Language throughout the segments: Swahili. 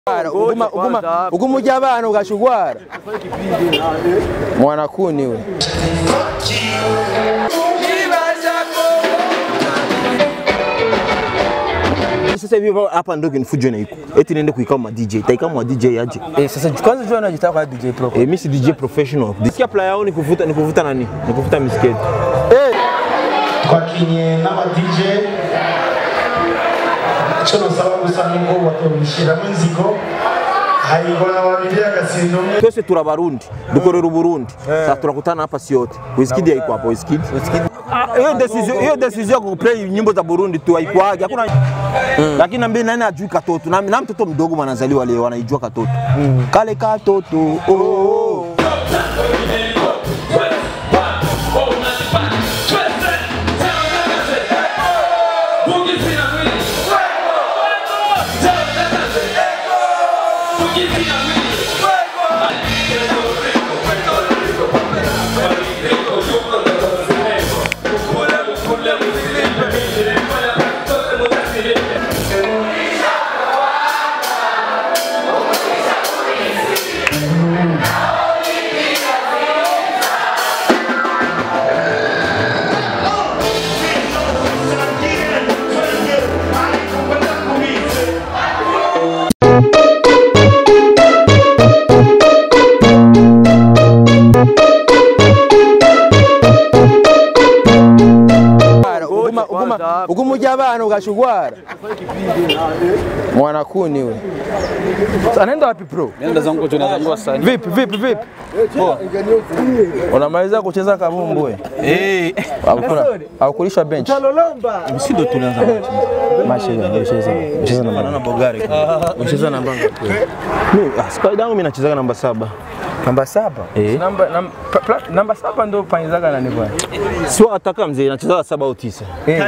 Uguma, uguma, uguma ujya abana ugashugwara mwanakuni we Sasa hivi hapa ndio kinifujo na iko. Eti niende kuikao ma DJ. Taikao ma DJ aje. eh, sasa kwanza jua unajitaka kwa DJ Pro Eh, mimi si DJ professional. Disikia playa yao ni kuvuta ni kuvuta nani? Ni kuvuta misketi. twakinye n'aba DJ icyo nusaba gusa ni ngo batubishyiramo inzigo hayigona babiri agasindo umwe Twese turi abarundi. Dukorera Uburundi. Sasa tunakutana hapa si yote. Wizkid haiko hapo Wizkid. Ah, Hiyo decision hiyo decision ya kuplay nyimbo za Burundi tu haikuaje. Hakuna lakini na mimi nani ajui katoto na, na mtoto mdogo mwanazaliwa leo anaijua katoto kale katoto oh, oh. uguma, uguma, uguma ujya abana ugashugwara mwanakuni we anaenda wapi Pro? Nenda zangu tu zangu wasani. Vipi vipi vipi? Unamaliza kucheza kabumbu we? Eh, Hakuna- Hakulisha bench. Msindo tulianza Mashi ile unacheza. Unacheza namba. na Bogari. Unacheza namba ngapi? Mimi ah, squad yangu mimi nacheza namba saba. Namba saba. Eh. Namba nam- pla- pla- namba saba ndio pangizaga nani bwana? Sio ataka mzee nacheza saba au tisa.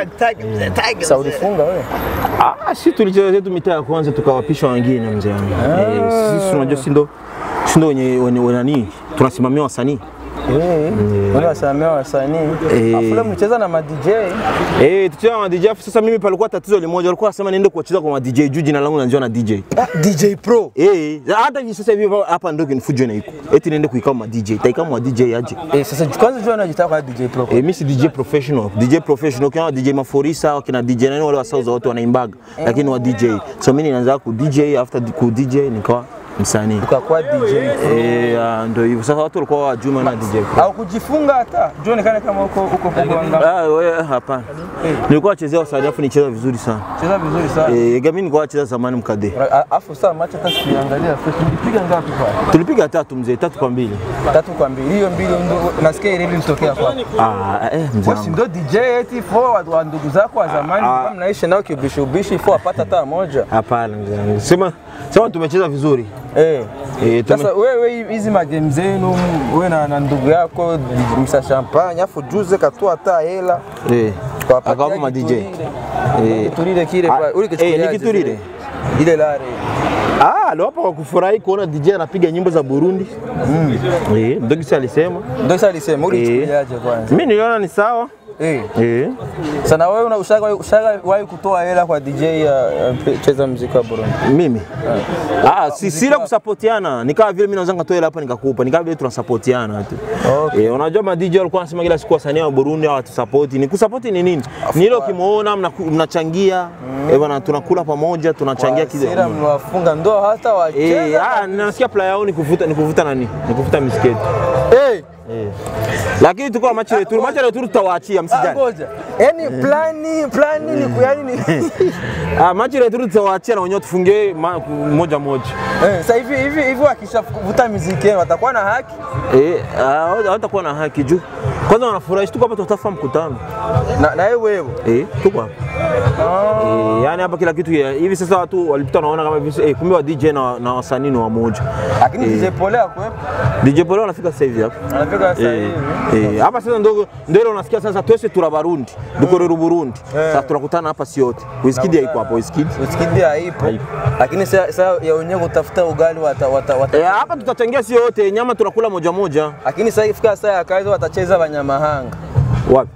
Sasa ulifunga wewe? Ah, si tulicheza zetu mitaa ya kwanza tukawapisha wengine mzee wangu. Eh, sisi tunajua si ndo si ndo wenye wenye wenye nani tunasimamia wasanii. Eh. Wale wasamea wasanii. Eh. Afu leo mcheza na ma DJ. Eh, tucheza na DJ. Sasa mimi palikuwa tatizo limoja, walikuwa wasema niende kuwacheza kwa ma DJ juu jina langu najua na DJ. DJ Pro. Eh, hata hivi sasa hivi hapa ndio kinifujo na iko. Eti niende kuikao ma DJ. Taikao ma DJ aje. Eh, sasa kwanza jua unajitaka kwa DJ Pro. Eh, mimi si DJ professional. DJ professional kama DJ Maforisa wakina DJ nani wale wa South wote wanaimbaga, lakini wa DJ. So mimi nilianza ku DJ after ku DJ nikawa msanii. Ukakuwa DJ. Eh, ah, ndio hivyo. Sasa watu walikuwa wajuma na DJ. Au kujifunga hata. Jua onekane kama uko uko pogo anga. Ah, wewe hapana. Nilikuwa nachezea wasanii afu nicheza vizuri sana. Cheza vizuri sana. Eh, mimi nilikuwa nacheza zamani mkade. A- Afu saa macha hata siangalia fresh. Ulipiga ngapi pale? Tulipiga tatu mzee, tatu kwa mbili. Tatu kwa mbili. Hiyo mbili ndio nasikia ile ilitokea kwa. Ah, eh, mzee. Wewe si wangu. ndo DJ eti forward wa ndugu zako wa zamani Ah. kama mnaishi nao kibishi ubishi for apata hata moja. Hapana mzee. wangu. Sema sema tumecheza vizuri. Eh. Eh, tume... Sasa wewe hizi magame zenu wewe na, na ndugu yako msa champagne afu juze katoa hata hela eh. Tukawapatia Akawapa ma DJ. kiturire. Eh. Kiturire kile Ah, pale. Ule eh, kichukuliaje ni kiturire? zile? Ile lare. Ah, aliwapa kwa kufurahi kuona DJ anapiga nyimbo za Burundi. Mm. Eh, ndio kisa alisema. Ndio sasa alisema ule Eh. kichukuliaje kwanza. Mimi niliona ni sawa. Eh. Eh. Sana wewe una ushaga ushaga wahi kutoa hela kwa DJ ya ya cheza muziki wa Burundi. Mimi. Ah, si sila kusapotiana. Ni kama vile mimi naweza ngatoa hela hapa nikakupa. Ni kama vile tunasapotiana tu. Okay. Eh, unajua ma DJ walikuwa wanasema kila siku wasanii wa Burundi hawatusapoti. Ni kusapoti ni nini? Ni ile ukimuona mnaku- mnachangia, eh bwana tunakula pamoja, tunachangia Sira kidogo. mliwafunga ndo hata Eh, wacheza. ah, nasikia playa yao ni kuvuta ni kuvuta nani? Ni kuvuta misketi. Eh. Lakini tuko na machi returu, machi returu tutawaachia Ah, msijali. ngoja. Yaani plani plani ni ku- yaani ni Ah, machi returu tutawaachia na wenyewe tufungie ma- moja moja. Eh, sasa hivi hivi hivi wakishavuta muziki yenu watakuwa na haki Eh, ah, hawatakuwa na haki juu. Kwanza wanafurahi tuko hapa tutafa mkutano. na na wewe wewe. Eh, tuko hapa. Eh, yani hapa kila kitu ya- hivi sasa watu walipita wanaona kama hivi eh, kumbe wa DJ na, na wasanii ni wamoja. Lakini Eh. DJ Pole akwepo. DJ Pole wanafika sasa hivi hapa. Anafika sasa Eh, hivi. eh, hapa sasa ndo ndio ile unasikia sasa twese tura Barundi dukorera Burundi sasa tunakutana hapa si yote Wizkid haiko hapo Wizkid Usikidi haipo. Haipo. Lakini sasa sasa ya wenyewe kutafuta ugali wata, wata, wata. eh, hapa tutachangia si yote nyama tunakula moja moja Lakini sasa ifika saa ya kazi watacheza Banyamahanga. wapi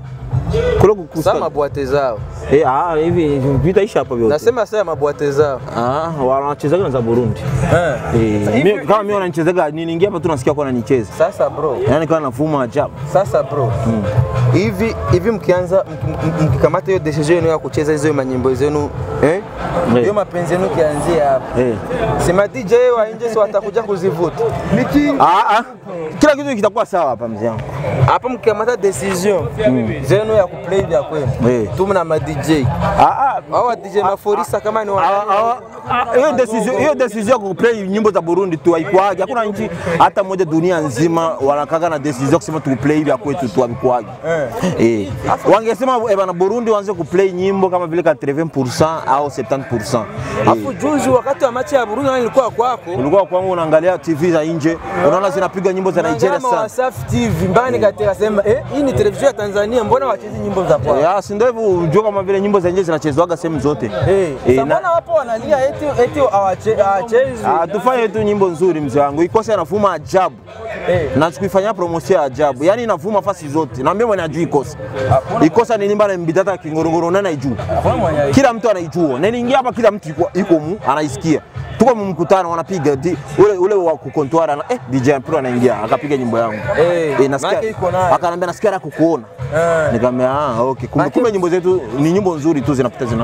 kule kukusta Sasa mabwate zao. eh ah hivi vitaisha hapa vyote Nasema sasa mabwate zao. ah wanachezaga na za Burundi Eh. eh Hivi- mimi- kama mimi wananichezaga niniingia hapa tu nasikia kwa ananicheza Sasa bro, yani kama navuma ajabu sasa bro. Hivi hivi mkianza mki- mki- mkikamata hiyo decision yenu ya kucheza hizo manyimbo zenu eh? Eh. Hiyo mapenzi yenu kianzia hapa. eh Sema DJ wa nje si watakuja kuzivuta. ah ah kila kitu kitakuwa sawa hapa mzee wangu Hapa mkikamata decision zenu ya kuplay vya kwenu. Eh. Tu mna ma DJ. ah ah Hao DJ maforisa kama ni Hawa- wa hawa- ah, hiyo decision hiyo decision ya kuplay nyimbo za Burundi tu haikuwaje. Hakuna nchi hata moja dunia nzima wanakaka na decision kusema tu play vya kwetu tu haikuwaje. Eh. Wangesema eh, bana Burundi waanze kuplay nyimbo kama vile 80% au 70%. Afu juzi wakati wa machi ya Burundi nani nilikuwa kwako. Ulikuwa kwangu unaangalia TV za nje, unaona zinapiga nyimbo za Nigeria Kama sana. Wasafi TV mbani katika sema eh, hii ni televisheni ya Tanzania, mbona wachezi nyimbo za kwao? Ya, si ndio hivyo unajua kama vile nyimbo za nje zinachezwaga sehemu zote. Eh, Eh, sasa na- mbona wapo wanalia eti eti hawache- hawachezi? Ah, tufanye tu nyimbo nzuri mzee wangu. Ikose anavuma ajabu. Eh. na sikuifanyia promotion ya ajabu, yani inavuma fasi zote. Naambia mwenye ajui ikosa ikosa ni nimba na mbitata kingorongoro nani aijua, Hakuna mwenye haijui. kila mtu anaijua. Niliingia hapa, kila mtu iko- iko mu anaisikia. Tuko mu mkutano wanapiga di- ule ule wa kukontwara na eh, DJ Pro anaingia akapiga nyimbo yangu Eh, nasikia maana iko nayo. akanambia nasikia na kukuona Eh. nikamwambia ah, okay. Kumbe Maana- kumbe nyimbo zetu ni nyimbo nzuri tu zinapita zina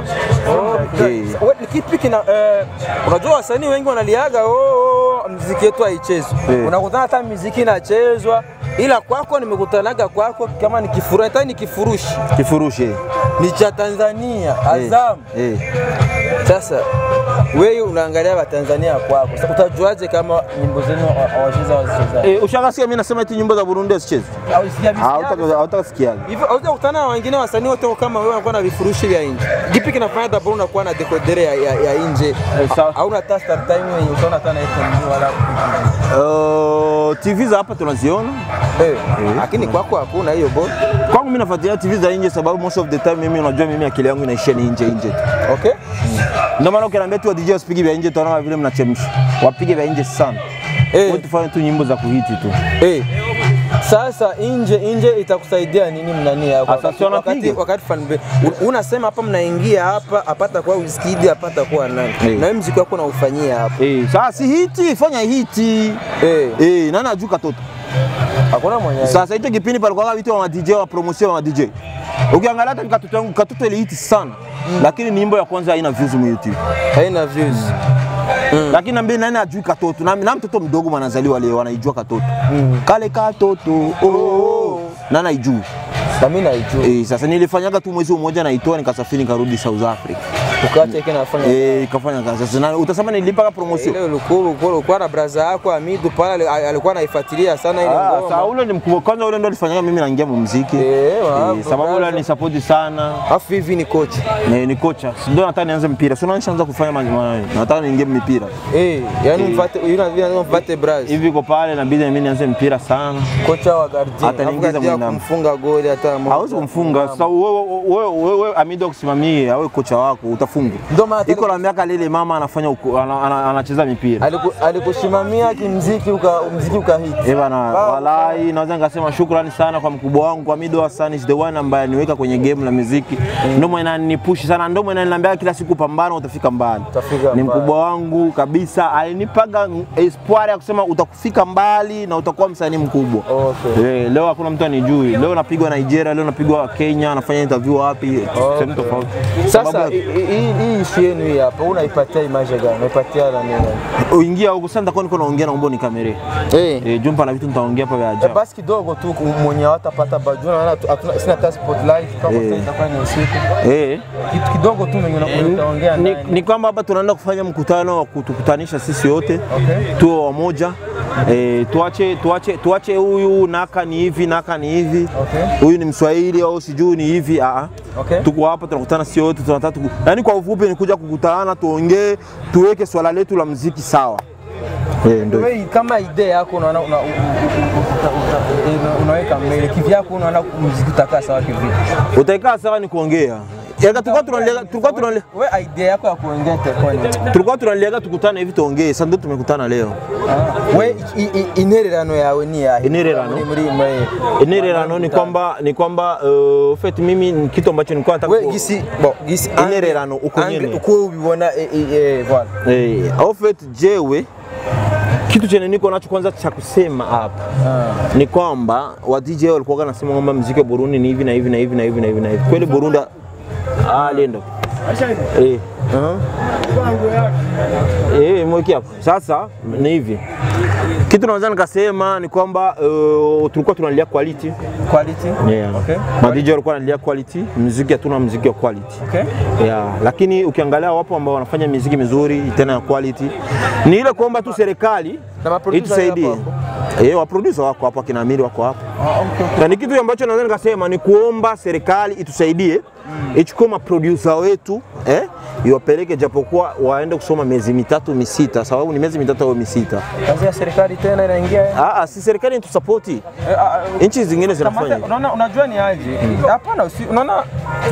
Eh. We, ni kipi kina eh, unajua wasanii wengi wanaliaga oh, oh, mziki yetu haichezwi. Eh. Unakutana hata mziki inachezwa, ila kwako nimekutanaga kwako kama ni kifuru, hata ni kifurushi kifurushi eh. ni cha Tanzania Azam. eh. Sasa wewe unaangalia Watanzania kwako, sasa utajuaje kama nyimbo zenu hawacheza wazicheza? Eh, ushakasikia mimi nasema eti nyimbo za Burundi hazichezwi. Au sijamsikia Hautaka hautaka sikia. Hivyo haujakutana na wengine wasanii wote kama wewe wanakuwa na vifurushi vya nje. Kipi kinafanya dabro unakuwa na dekodere ya, ya, ya nje? sawa. Hauna hata start time yenye utaona hata na FM wala Uh, TV za hapa tunaziona. eh, lakini kwako hakuna hiyo bora. Kwangu mimi nafuatilia TV za nje sababu most of the time mimi unajua mimi akili yangu inaishia ni nje nje tu. Okay? Ndio maana ukiniambia tu wa DJ wasipige vya nje tunaona vile mnachemsha. Wapige vya nje sana. Eh. Wewe tufanye tu nyimbo za kuhiti tu. Eh. Sasa nje nje itakusaidia nini mnani hapo? Sasa Wakati si wanapiga. wakati, wakati fan un- unasema hapa mnaingia hapa apata kwa Wizkid apata kwa nani? Eh. Na wewe mziki wako unaufanyia hapa. Eh, sasa si hiti, fanya hiti. Eh. Eh, nani ajui katoto? Hakuna mwenye. Sasa hicho kipindi palikuwa vitu wa DJ wa promotion wa DJ. Ukiangalia hata katoto yangu katoto ile hiti sana. Lakini ni nyimbo ya kwanza haina views mu YouTube. haina views. lakini nambi nani ajui katoto na, na mtoto mdogo mwanazaliwa leo anaijua katoto kale katoto oh, oh. nani aijui Na mimi naijua. eh, sasa nilifanyaga tu mwezi mmoja naitoa nikasafiri nikarudi South Africa Ukacha yake nafanya. eh, ikafanya kazi sasa na, utasema nilipaka promotion Ile ulikuwa ulikuwa ulikuwa na braza yako Amidu pale ali- alikuwa anaifuatilia sana ile Ah, ngoma. sasa ule ni mkubwa kwanza, ule ndo alifanyaga mimi naingia mu muziki Eh, wa- eh, sababu ule ni support sana Afu hivi ni coach. na ni kocha, ndio nataka nianze mpira, sio naanza kufanya ma- ma- nataka niingie mipira Eh, yani mfate yule vile mfate braza. hivi, iko pale inabidi mimi nianze mpira sana Kocha wa Gardien. Hata niingiza Hapo katia mwindamu. kumfunga goli hata moja. hawezi kumfunga. Sasa wewe wewe wewe Amido kusimamie awe kocha wako utafunga. Ndio maana Iko la miaka lile mama anafanya uko- ana- ana- anacheza mipira. aliku- alikusimamia kimziki uka mziki ukahiti. Eh bana, walai naweza nikasema shukrani sana kwa mkubwa wangu Amido Hassan is the one ambaye aniweka kwenye game la muziki. Ndio mwenye ananipush sana, ndio mwenye ananiambia kila siku pambana utafika mbali. Utafika Ni mbali. mkubwa wangu kabisa, alinipaga espoir ya kusema utakufika mbali na utakuwa msanii mkubwa. Okay. Eh, leo hakuna mtu anijui. Leo napigwa Nigeria, leo napigwa Kenya, nafanya interview wapi, sehemu tofauti. Sasa Sababu- hii hii- hii issue yenu hii hapa unaipatia image gani? Unaipatia na nini? uingia huko sasa, nitakuwa niko naongea, naomba nikamere Eh. eh, jumpa na vitu nitaongea hapa vya Eh, ajabu. Basi kidogo tu mwenye watapata bajua naona tu- hatuna sina hata spotlight kama Eh. sasa itakuwa ni usiku. Eh, Kitu kidogo tu mwenye una- utaongea ni, naye. ni kwamba hapa tunaenda kufanya mkutano wa kutukutanisha sisi wote Okay. tuwe wamoja eh, tuache tuache tuache huyu naka ni hivi naka ni hivi Okay. huyu ni Mswahili au sijui ni hivi ah, Okay. tuko hapa tunakutana sisi wote tunataka tuku... yani kwa ufupi ni kuja kukutana tuongee tuweke swala letu la mziki sawa eh, ndio Wewe kama idea yako unaona una, una, una, unaweka mbele kivyako unaona muziki utakaa sawa kivipi? utaikaa sawa ni kuongea Yaga tulikuwa tunalega tulikuwa tunalega we idea yako ya kuongea telefoni tulikuwa tunalega tukutane hivi tuongee. Sasa ndio tumekutana leo. we i- i- intererano yawe ni yahe Intererano? Muri- muri muri Intererano ni kwamba ni kwamba uh, fait mimi ni kitu ambacho nilikuwa nataka we ku- gisi bo gisi Intererano uko angle- nyene. uko ubibona eh, eh, eh, voilà Eh, au fait jewe kitu chenye niko nacho kwanza cha kusema hapa ni kwamba wa DJ walikuwa wanasema kwamba muziki wa Burundi ni hivi na hivi na hivi na hivi na hivi na hivi. Kweli Burundi ah lendo. Eh. Eh, mweki hapo. Sasa ni hivi. Kitu naweza nikasema ni kwamba uh, tulikuwa tunalia quality. quality Yeah. Okay. Ma DJ walikuwa wanalia quality, muziki hatuna muziki wa quality. okay Yeah, lakini ukiangalia wapo ambao wanafanya miziki mizuri tena ya quality, ni ile kuomba tu serikali Na maproducer itusaidie. wapo Eh, waproducer wako hapo, akina Amiri wako hapo, Ah, okay, okay. na ni kitu ambacho naweza nikasema ni kuomba serikali itusaidie ichukue maproducer wetu eh, iwapeleke japokuwa waende kusoma miezi mitatu misita, sababu ni miezi mitatu au misita. kazi ya serikali tena inaingia eh? Ah, ah, si serikali itusapoti, Eh, ah, ah, nchi zingine zinafanya Kamata- hivyo. unaona unajua ni aje hapana usi- unaona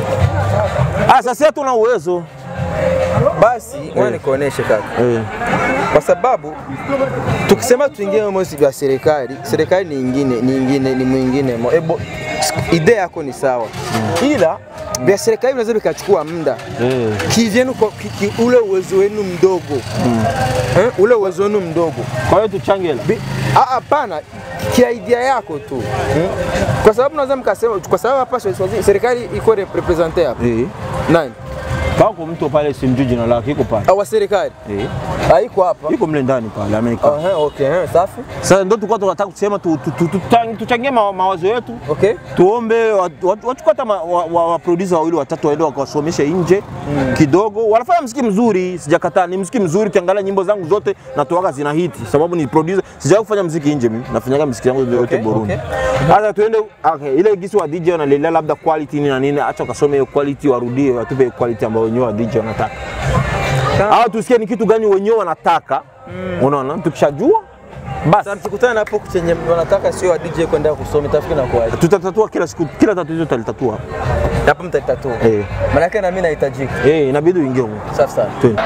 Ah, sasa hatuna uwezo basi ngoja nikuoneshe kaka eh. kwa sababu tukisema tuingie mosi vya serikali, serikali ni ingine ni ingine ni mwingine mo. Ebo, idea yako ni sawa, ila vya serikali vinaweza vikachukua muda Eh. kivyenu kwa ki, ki, ule uwezo wenu mdogo eh, ule uwezo wenu mdogo Kwa hiyo tuchange hela. Bi- ah, hapana kia idea yako tu hmm? kwa sababu naweza mkasema kwa sababu hapa Swazi- serikali iko rep- represente hapa Eh. nani Pako mtu pale simjui jina lake iko pale. awa serikali Eh. haiko hapa Iko mle ndani pale Amerika. Aha, okay, eh, safi Sasa ndio tulikuwa tunataka kusema tu- tu- tu- tuta- tuchangie ma- mawazo yetu, okay tuombe wa- wa- wachukue hata ma- wa- wa- wa producer wawili watatu waende wakawasomeshe nje kidogo. Wanafanya mziki mzuri, sijakataa, ni mziki mzuri. Ukiangalia nyimbo zangu zote natoaga zina hiti, sababu ni producer. Sijawahi kufanya mziki nje, mimi nafanyaga mziki yangu yote Okay, Burundi. okay. Sasa tuende okay, ile gisi wa DJ wanalilia labda quality ni na nini, acha wakasome hiyo quality, warudie watupe quality ambayo wenyewe wa DJ wanataka, au tusikie ni kitu gani wenyewe wanataka. Unaona, tukishajua basi Sasa mkikutana hapo chenye wanataka sio wa DJ kwenda kusoma tafikiri na kuaje. tutatatua kila siku, kila tatizo tutalitatua. Hapo mtalitatua. Eh. Maana yake na mimi nahitajika. Eh, inabidi uingie huko. Safi sana. Twende.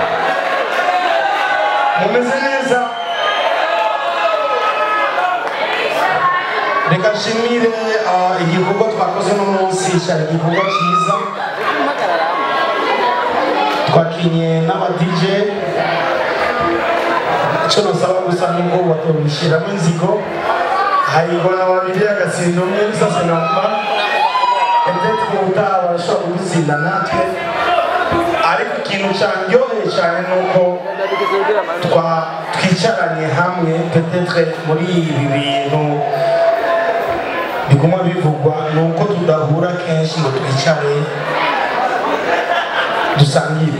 mumeze neza reka nshimire ah, igikorwa twakoze no munsi cyari igikorwa cyiza twakinye n'aba DJ icyo nasaba gusa ni uko batobishyiramo inzigo hayigona babiri agatsinda umwe sasa namba ndetse ubutaha barashobora kudutsinda natwe ariko ikintu cyandyoheye cyane ni uko twa twicaranye hamwe petetre muri ibi bintu biguma bivugwa ni uko tudahura kenshi ngo twicare dusangire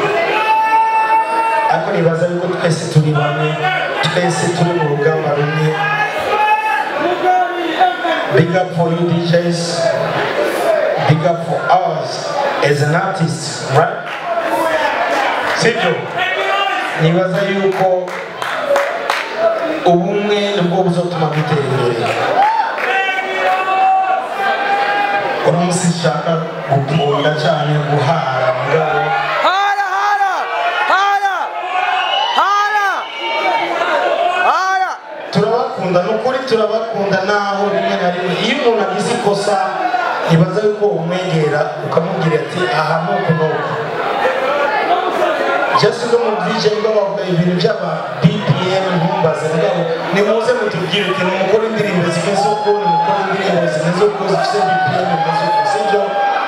ariko nibaza yuko twese turi bamwe twese turi mu rugamba rumwe big up for you DJs big up for us as an artist right sibyo nibaza yuko ubumwe nibwo buzatuma dutera imbere uno munsi nshaka gukunda cyane guhara mugabo Hala hala! Hala! Hala! Hala! turabakunda ni ukuri turabakunda naho rimwe na rimwe iyo umuntu agize ikosa nibaza yuko umwegera ukamubwira ati aha ni uku n'uku just no mu DJ ngo bavuga ibintu by'aba BPM ntumbaze mugabo nimuze mutubwire uti nimukore indirimbo zimeze uku nimukore indirimbo zimeze uku zifite BPM zimeze uku sibyo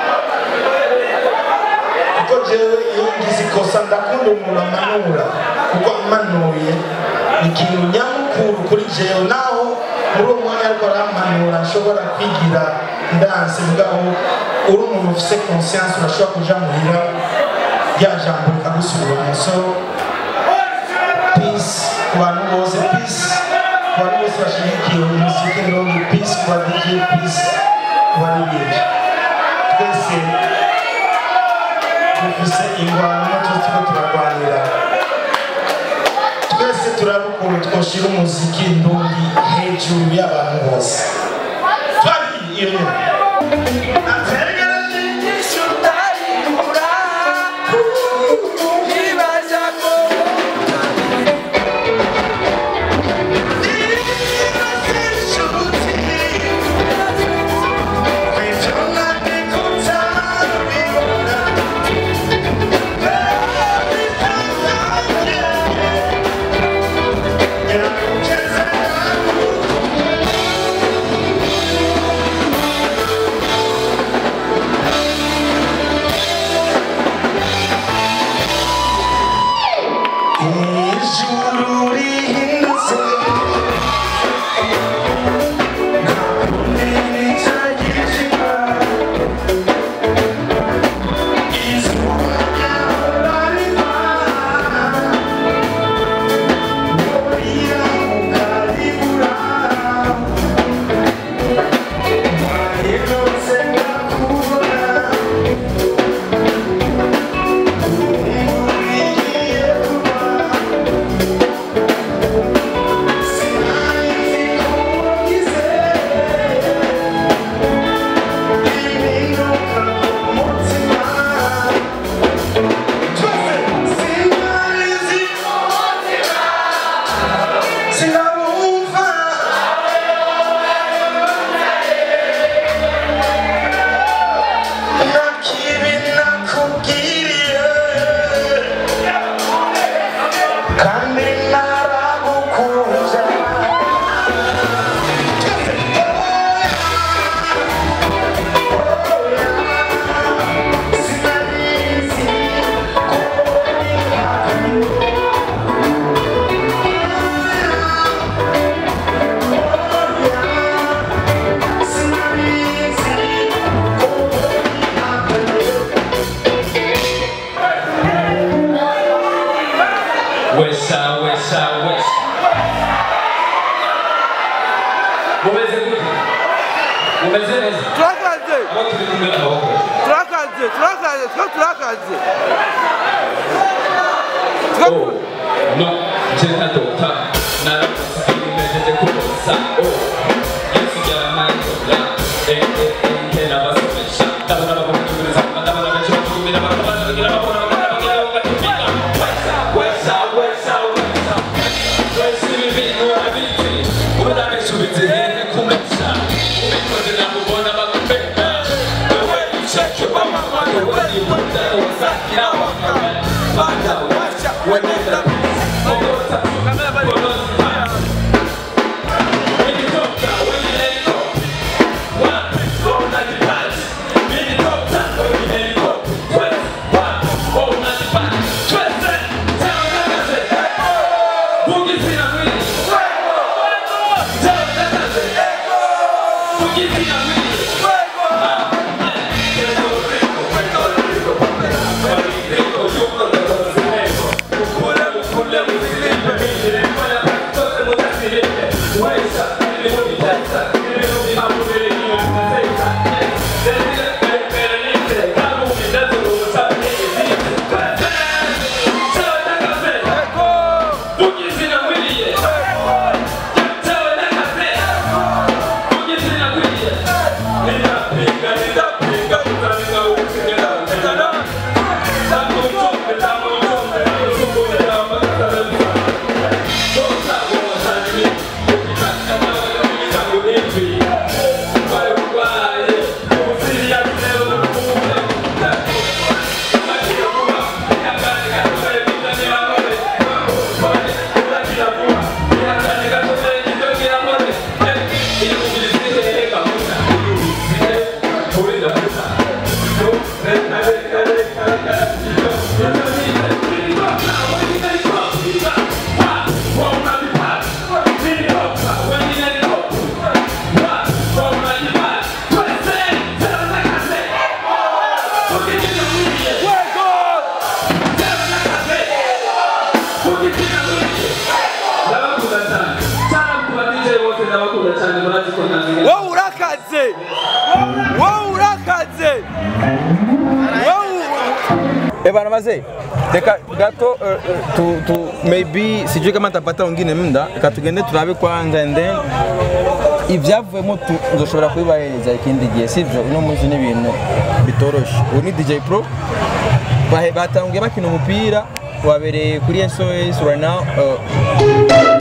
kuko jewe iyo ngize ikosa ndakunda umuntu amanura kuko amanuye ni ikintu nyamukuru kuri jewe naho muri uwo mwanya ariko arampanura nshobora kwigira ndanse mugabo uri umuntu ufite conscience urashobora kuja muhira rya jambo rikagusubiramo so peace ku bantu bose peace ku bantu bose bashyigikiye umuziki ndogi peace ku ba DJ peace ku baririmbyi twese dufise ingwano n'utuzi turiko turarwanira twese turaba ukuntu twoshira umuziki ndundi hejuru y'abantu bose twari iyo nyuma ijuru rihindutse ntakundi nicagishika izuba ryahora riva riramuka ribura Mayigose ndakubona Uriye kuba Sinari kugize Ibinuka ku mutima Sinari zikumutima Sinabumva nakibi nakubwiriye kandi naragukunze sinarizi sinarizi Wesha, wesha, wesha. Mumeze gute? Mumeze neza? turakaze Abo turi kumwe n'amaboko. turakaze turakaze twe turakaze Oh, no, jena dota. Narakusa imejeje kubosa. Oh, Yesu yaramandola. Eh, eh, eh, kena basomesha. Ndabona bakunyumiriza, ndabona benshi bakunyumira, bakabana bagira babona, bakabana bagira bagatumira. Wesha, wesha, wesha, wesha. Wesha ibi bintu urabizi. Urabisubiza hehe kumesha. Ubikoze namubona bakupenda. Wewe ucheke wamama, wewe ni muda, wasakira wamama. Banda washa, wenenda. Ogota, ogota. When you talk down, when you let it go. One, go, ninety five. When you talk down, when you let it go. Twelve, one, go, ninety five. Twelve, ten, ten, ten, ten. Boogie Tina Willie. Ten, ten, ten, ten. Boogie Tina Willie. wowe urakaze wowe urakaze wowe ebana maze reka gato eh, eh, tu, tu maybe sijui kama tapata wengine muda reka tugende turabe kwanza and then ibyavuyemo tu- tuzoshobora kubibahereza ikindi gihe sibyo uno munsi ni ibintu bitoroshe ubu ni dj pro Bahe- batanguye bakina umupira wabereye kuri sos right now eh,